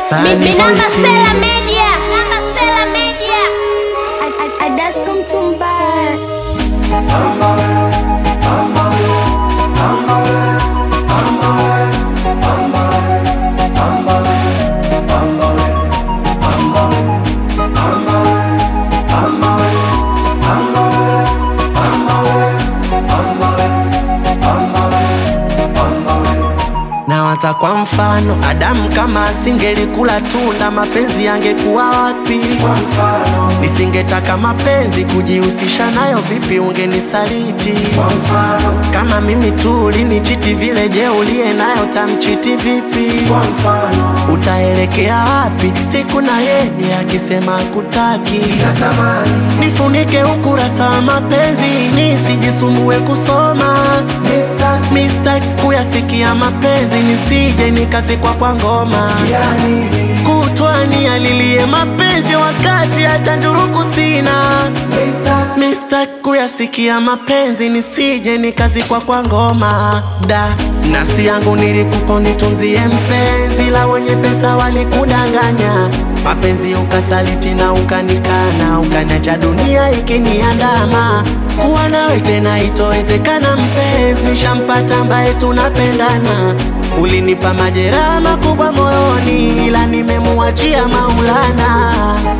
Sani Minamba voice. Sela Media. Minamba Sela Media. Adas kumtumba Nawaza kwa mfano, Adamu kama asingelikula tunda, mapenzi yangekuwa wapi? Nisingetaka mapenzi kujihusisha nayo, vipi ungenisaliti? Kama mimi tu ulinichiti vile, je, uliye nayo tamchiti vipi? Utaelekea wapi siku na yeye akisema kutaki? Nifunike ukurasa wa mapenzi nisijisumbue kusoma Mistake kuyasikia mapenzi nisije nikazikwa kwa ngoma kutwani alilie mapenzi wakati hata njuruku sina Mistake kuyasikia mapenzi nisije nikazikwa kwa ngoma da nafsi yangu nilikupa nitunzie mpenzi la wenye pesa walikudanganya mapenzi ukasaliti na ukanikana ukaniacha dunia ikiniandama kuwa nawe tena itowezekana mpenzi nishampata ambaye tunapendana ulinipa majeraha makubwa moyoni ila nimemuachia maulana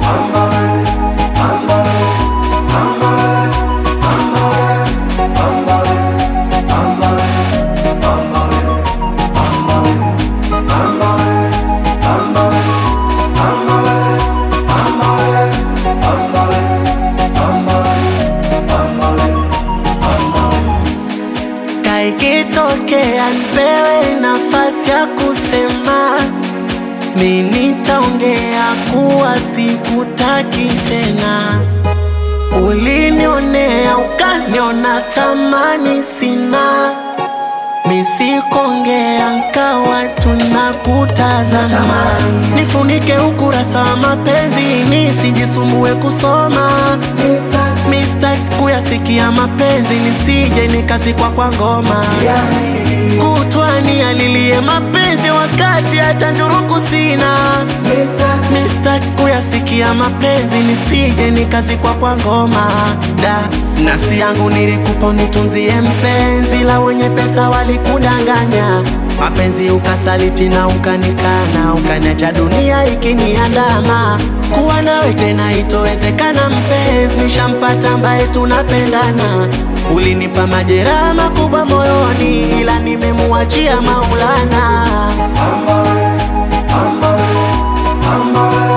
kaikitokea nipewe nafasi ya kusema mi nitaongea kuwa sikutaki tena ulinionea ukaniona thamani sina misikongea nkawa tunakutazama nifunike ukurasa wa mapenzi nisijisumbue kusoma Mistake kuyasikia mapenzi nisije nikazikwa kwa ngoma kutwani alilie mapenzi wakati hata njuruku sina Mistake kuyasikia mapenzi nisije nikazikwa kwa ngoma da nafsi yangu nilikupa unitunzie mpenzi la wenye pesa walikudanganya mapenzi ukasaliti na ukanikana ukaniacha dunia ikiniandama kuwa nawe tena itowezekana mpenzi nishampata ambaye tunapendana ulinipa majeraha makubwa moyoni ila nimemuachia maulana Amba, amba, amba,